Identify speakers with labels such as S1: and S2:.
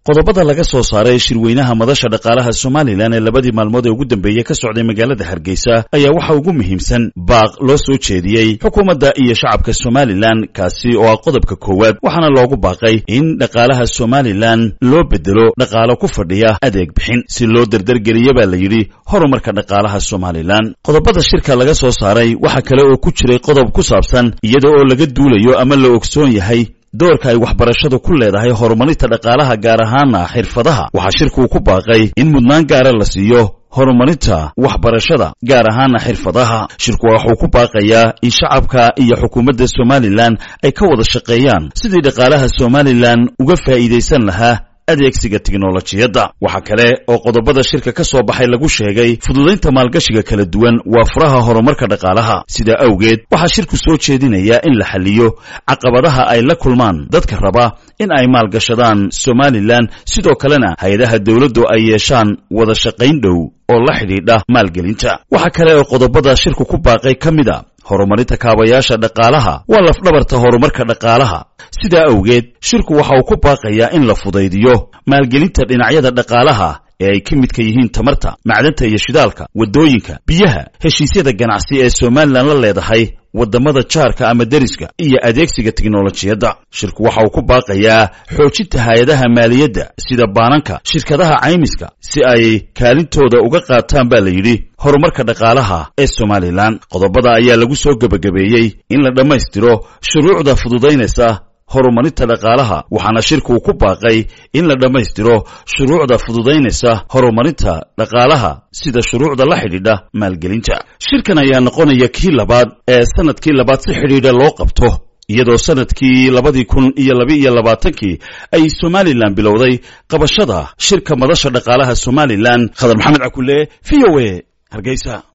S1: qodobada laga soo saaray shirweynaha madasha dhaqaalaha somalilan ee labadii maalmood ee ugu dambeeyey ka socday magaalada hargeysa ayaa waxa ugu muhiimsan baaq loo soo jeediyey xukuumadda iyo shacabka somalilan kaasi oo ah qodobka koowaad waxaana loogu baaqay in dhaqaalaha somalilan loo bedelo dhaqaalo ku fadhiya adeeg bixin si loo derdergeliya baa la yidhi horumarka dhaqaalaha somalilan qodobada shirka laga soo saaray waxaa kale oo ku jiray qodob ku saabsan iyada oo laga duulayo ama la ogsoon yahay doorka ay waxbarashadu ku leedahay horumarinta dhaqaalaha gaar ahaana xirfadaha waxaa shirkuu ku baaqay in mudnaan gaara la siiyo horumarinta waxbarashada gaar ahaana xirfadaha shirku waxuu ku baaqayaa in shacabka iyo xukuumadda somalilan ay ka wada shaqeeyaan sidii dhaqaalaha somalilan uga faa'iidaysan lahaa adeegsiga tiknolojiyadda waxaa kale oo qodobada shirka ka soo baxay lagu sheegay fududaynta maalgashiga kala duwan waa furaha horumarka dhaqaalaha sidaa awgeed waxaa shirku soo jeedinayaa in la xaliyo caqabadaha ay la kulmaan dadka raba in ay maalgashadaan somalilan sidoo kalena hay-adaha dowladdu ay yeeshaan wada shaqayn dhow oo la xidhiidha maalgelinta waxaa kale oo qodobada shirku ku baaqay ka mid a horumarinta kaabayaasha dhaqaalaha waa lafdhabarta horumarka dhaqaalaha sidaa awgeed shirku waxa uu ku baaqayaa in la fudaydiyo maalgelinta dhinacyada dhaqaalaha ee ay ka midka yihiin tamarta macdanta iyo shidaalka waddooyinka biyaha heshiisyada ganacsi ee somalilan la leedahay waddamada jaarka ama deriska iyo adeegsiga tiknolojiyadda shirku waxa uu ku baaqayaa xoojinta hay-adaha maaliyadda sida baananka shirkadaha caymiska si ay kaalintooda uga qaataan baa la yidhi horumarka dhaqaalaha ee somalilan qodobada ayaa lagu soo gebagabeeyey in la dhammaystiro shuruucda fududaynaysa horumarinta dhaqaalaha waxaana shirkuu ku baaqay in la dhammaystiro shuruucda fududaynaysa horumarinta dhaqaalaha sida shuruucda la xidhiidha maalgelinta shirkan ayaa noqonaya kii labaad ee sanadkii labaad si xidhiidha loo qabto iyadoo sanadkii labadii kun iyo laba-iyo labaatankii ay somalilan bilowday qabashada shirka madasha dhaqaalaha somalilan khadar maxamed cakule v o a hargeysa